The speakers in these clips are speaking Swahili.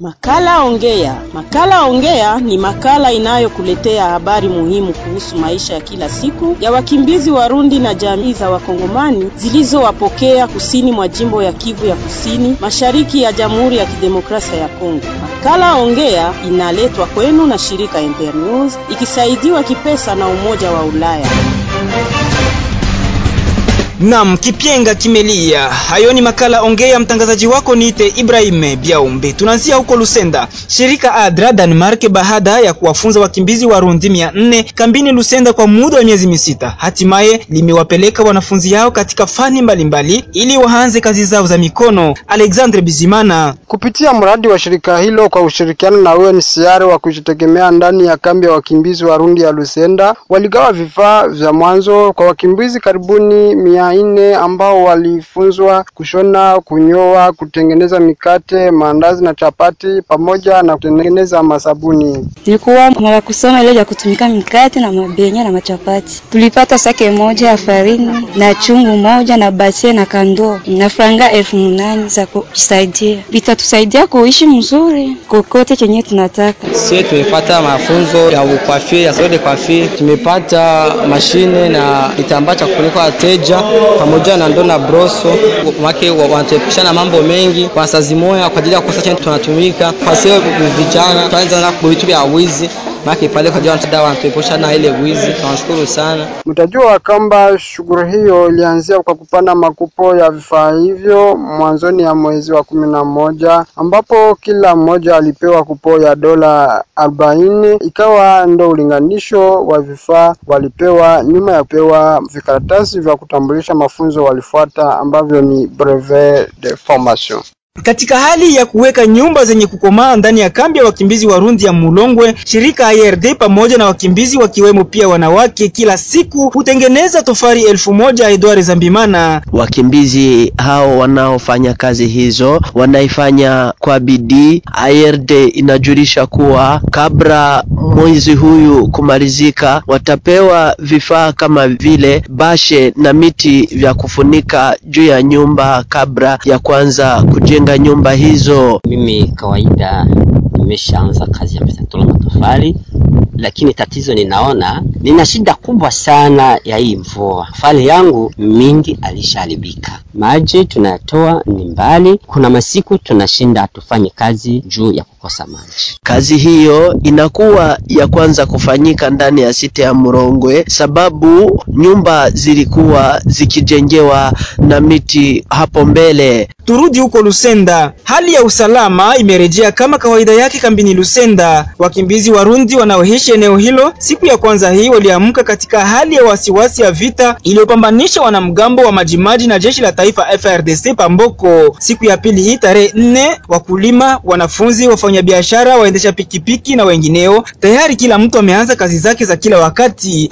Makala Ongea. Makala Ongea ni makala inayokuletea habari muhimu kuhusu maisha ya kila siku ya wakimbizi Warundi na jamii za Wakongomani zilizowapokea kusini mwa jimbo ya Kivu ya Kusini, mashariki ya Jamhuri ya Kidemokrasia ya Kongo. Makala Ongea inaletwa kwenu na shirika Internews ikisaidiwa kipesa na Umoja wa Ulaya. Nam kipyenga kimelia. Hayo ni makala ongea. Mtangazaji wako niite Ibrahim Biaumbe. Tunaanzia huko Lusenda. Shirika ADRA Denmark, baada ya kuwafunza wakimbizi Warundi mia nne kambini Lusenda kwa muda wa miezi misita, hatimaye limewapeleka wanafunzi hao katika fani mbalimbali mbali, ili waanze kazi zao za mikono. Alexandre Bizimana, kupitia mradi wa shirika hilo kwa ushirikiano na UNHCR wa kujitegemea ndani ya kambi ya wakimbizi Warundi ya Lusenda, waligawa vifaa vya mwanzo kwa wakimbizi karibuni mia nne ambao walifunzwa kushona, kunyoa, kutengeneza mikate, maandazi na chapati pamoja na kutengeneza masabuni. Tulikuwa mara kusoma ile ya kutumika mikate na mabenya na machapati. Tulipata sake moja ya farini na chungu moja na basie na kando na franga elfu munane za kusaidia, vitatusaidia kuishi mzuri kokote kenye tunataka. Sie tumepata mafunzo ya ukwafi ya salon de coiffure, tumepata mashine na kitambaa cha kufunika wateja pamoja na ndoo na broso wake wanatuepusha na mambo mengi kwa sazi moya kwa ajili ya kukosa chenye tunatumika kwa sio vijana tuanza na vitu vya wizi maki pale kwa ajili ya wanatuepusha na ile wizi. Tunashukuru sana. Mtajua kwamba shughuli hiyo ilianzia kwa kupanda makupo ya vifaa hivyo mwanzoni ya mwezi wa kumi na moja ambapo kila mmoja alipewa kupo ya dola arobaini ikawa ndo ulinganisho wa vifaa walipewa nyuma ya kupewa vikaratasi vya kutambulisha mafunzo walifuata ambavyo ni brevet de formation. Katika hali ya kuweka nyumba zenye kukomaa ndani ya kambi ya wakimbizi Warundi ya Mulongwe, shirika IRD pamoja na wakimbizi wakiwemo pia wanawake, kila siku hutengeneza tofari elfu moja. Edward Zambimana: wakimbizi hao wanaofanya kazi hizo wanaifanya kwa bidii. IRD inajulisha kuwa kabla mwezi huyu kumalizika, watapewa vifaa kama vile bashe na miti vya kufunika juu ya nyumba kabla ya kwanza kujenga nyumba hizo. Mimi kawaida nimeshaanza kazi ya msatolo matofali, lakini tatizo ninaona nina shida kubwa sana ya hii mvua. Fali yangu mingi alishaharibika, maji tunayatoa ni mbali. Kuna masiku tunashinda hatufanye kazi juu ya kukosa maji. Kazi hiyo inakuwa ya kwanza kufanyika ndani ya site ya Murongwe, sababu nyumba zilikuwa zikijengewa na miti hapo mbele. Turudi huko Lusenda. Hali ya usalama imerejea kama kawaida yake kambini Lusenda. Wakimbizi Warundi wanaoishi eneo hilo siku ya kwanza hii waliamka katika hali ya wasiwasi ya vita iliyopambanisha wanamgambo wa Majimaji na jeshi la taifa FRDC Pamboko. Siku ya pili hii tarehe nne, wakulima, wanafunzi, wafanyabiashara, waendesha pikipiki na wengineo, tayari kila mtu ameanza kazi zake za kila wakati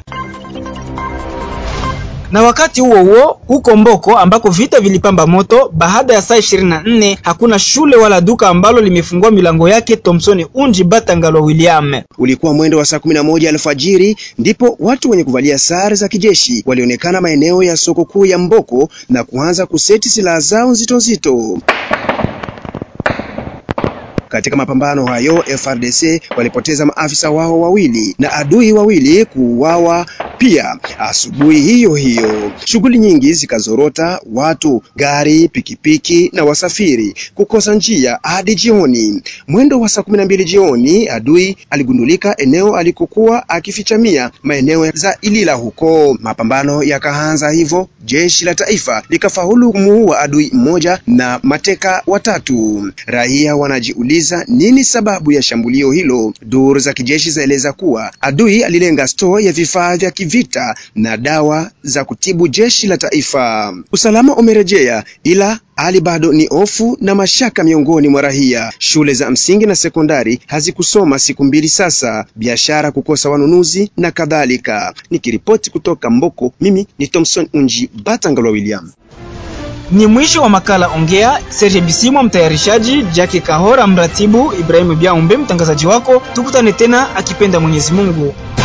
na wakati huo huo huko Mboko ambako vita vilipamba moto, baada ya saa 24 hakuna shule wala duka ambalo limefungua milango yake. Thomson Unji Batangalo William. Ulikuwa mwendo wa saa 11 alfajiri ndipo watu wenye kuvalia sare za kijeshi walionekana maeneo ya soko kuu ya Mboko na kuanza kuseti silaha zao nzito nzito. Katika mapambano hayo FRDC walipoteza maafisa wao wawili na adui wawili kuuawa pia asubuhi hiyo hiyo. Shughuli nyingi zikazorota, watu, gari, pikipiki na wasafiri kukosa njia hadi jioni. Mwendo wa saa kumi na mbili jioni adui aligundulika eneo alikokuwa akifichamia maeneo za Ilila huko. Mapambano yakaanza hivyo, jeshi la taifa likafaulu kumuua adui mmoja na mateka watatu. Raia wanajiuliza nini sababu ya shambulio hilo. Duru za kijeshi zaeleza kuwa adui alilenga store ya vifaa vya kivita na dawa za kutibu jeshi la taifa. Usalama umerejea ila hali bado ni hofu na mashaka miongoni mwa raia. Shule za msingi na sekondari hazikusoma siku mbili sasa, biashara kukosa wanunuzi na kadhalika. Nikiripoti kutoka Mboko, mimi ni Thompson Unji Batangalwa William. Ni mwisho wa makala Ongea. Serge Bisimwa mtayarishaji, Jackie Kahora mratibu, Ibrahimu Biaumbe mtangazaji wako. Tukutane tena akipenda Mwenyezi Mungu.